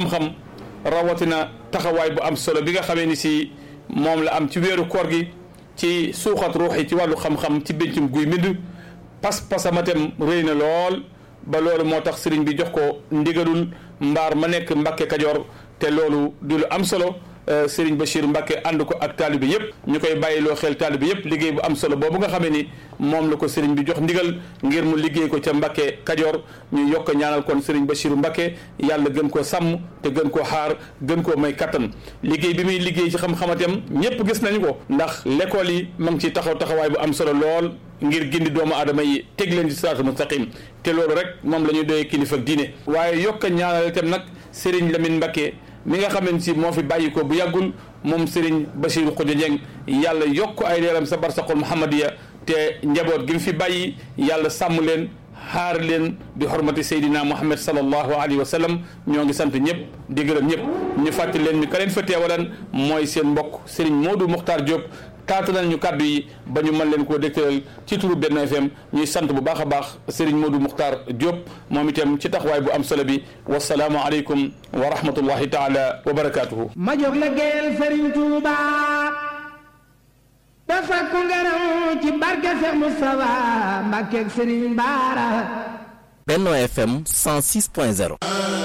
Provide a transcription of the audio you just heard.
xam-xam rawatina taxawaay bu am solo bi nga xamee ni si moom la am ci weeru koor gi ci suuxat ruux yi ci wàllu xam-xam ci béncum guy mbind pas-pasamatem rëy na lool ba loolu moo tax sëriñ bi jox ko ndigalul mbaar ma nekk Mbàkke Kajoor te loolu di lu am solo Serigne Bachir Mbacke ànd ko ak taalibe yëpp ñu koy bàyyiloo xel taalibe yëpp liggéey bu am solo boobu nga xamee ni moom la ko Serigne bi jox ndigal ngir mu liggéey ko ca Mbacke Kajoor ñu yokk ñaanal kon Serigne Bachir Mbacke yàlla gën koo sàmm te gën koo xaar gën koo may kattan liggéey bi muy liggéey ci xam-xamatam ñëpp gis nañu ko ndax l'école yi ma ngi ciy taxaw taxawaay bu am solo lool ngir gindi doomu aadama yi teg leen ci siraatul mustaqim te loolu rek moom la ñuy doyee kilifa ak diine waaye yokk ñaanal itam nag Serigne Lamine Mbacke mi nga xamante si moo fi bàyyi ko bu yàggul moom Serigne Bachir Khoudia Dieng yàlla yokk ay leeram sa barsaqul Muhammadiya te njaboot gi mu fi bàyyi yàlla sàmm leen xaar leen bi xormati Seydina Muhammad sallallahu alayhi wa sallam ñoo ngi sant ñëpp di gërëm ñëpp ñu fàttali leen ñu ka leen fa teewalan mooy seen mbokk Serigne Modou Mokhtar Diop taata nañ ñu kàddu yi ba ñu mën leen koo dégtalal ci turu Benno FM ñuy sant bu baax a baax Serigne Modou Mokhtar Diop moom itam ci taxawaay bu am solo bi wasalaamu aleykum wa rahmatullahi taala wa barakaatuhu. ma jóg la géel Serigne Touba dafa ko ngërëm ci barke Seex Mustafa Mbàkke ak Serigne Baara Benno FM 106.0